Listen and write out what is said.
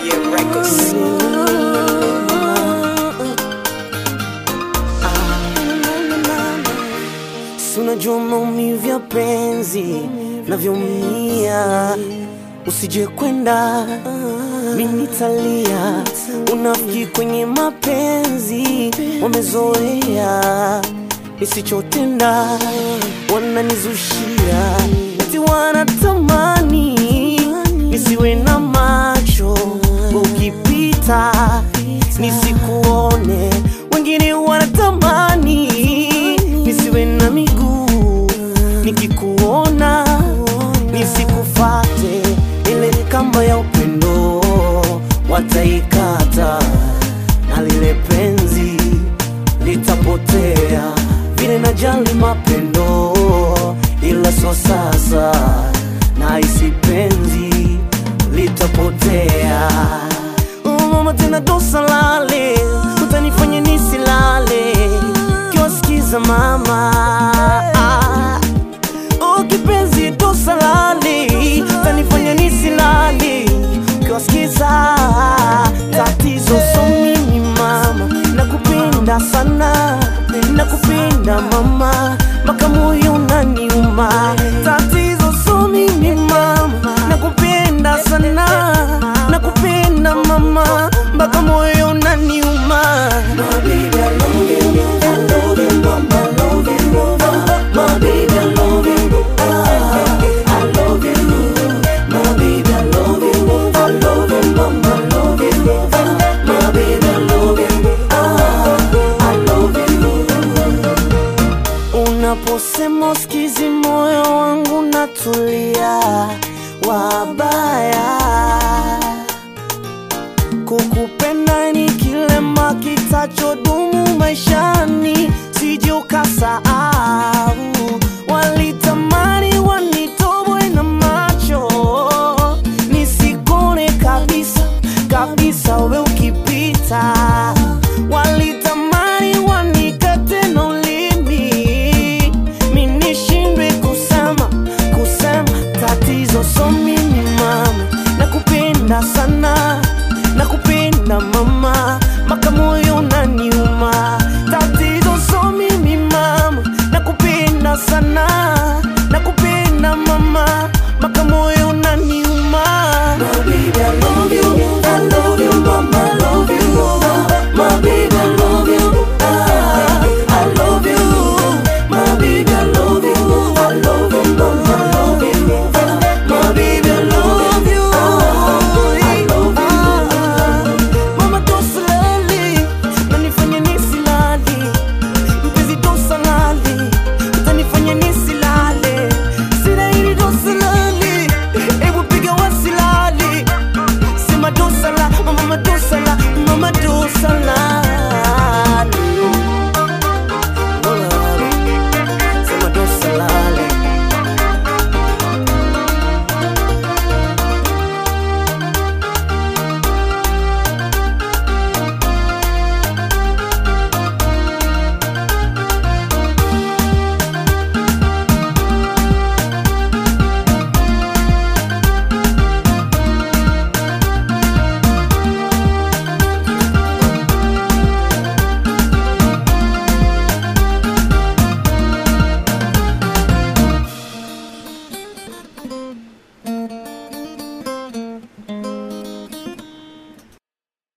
Yeah, records. Si unajua maumivu ya penzi navyoumia, usije kwenda mimi nitalia. Unafiki kwenye mapenzi wamezoea, nisichotenda wananizushia, eti wanatamani nisiwe na macho ukipita nisikuone, wengine wanatamani nisiwe na miguu nikikuona nisikufate, ile kamba ya upendo wataikata na lile penzi litapotea, vile najali mapendo, ila so sasa na isi penzi litapotea. Oh, mama tena dosa lale, utanifanya nisilale kiwasikiza mama ah. Oh, kipenzi dosa lale, utanifanya nisilale kiwasikiza tatizo so mimi mama, nakupenda sana, nakupenda mama, mpaka moyo unaniuma. Tatizo so mimi mama, nakupenda sana, nakupenda mama, mpaka moyo unaniuma. My baby, I love you, I love you, mama, I love you, mama. My baby, I love you, ah, I love you, my baby, I love you, I love you, mama, I love you, ah, my baby, I love you, ah, I love you. Unaposema usikizi moyo wangu natulia, wabaya kukupenda ni kilema kitachodumu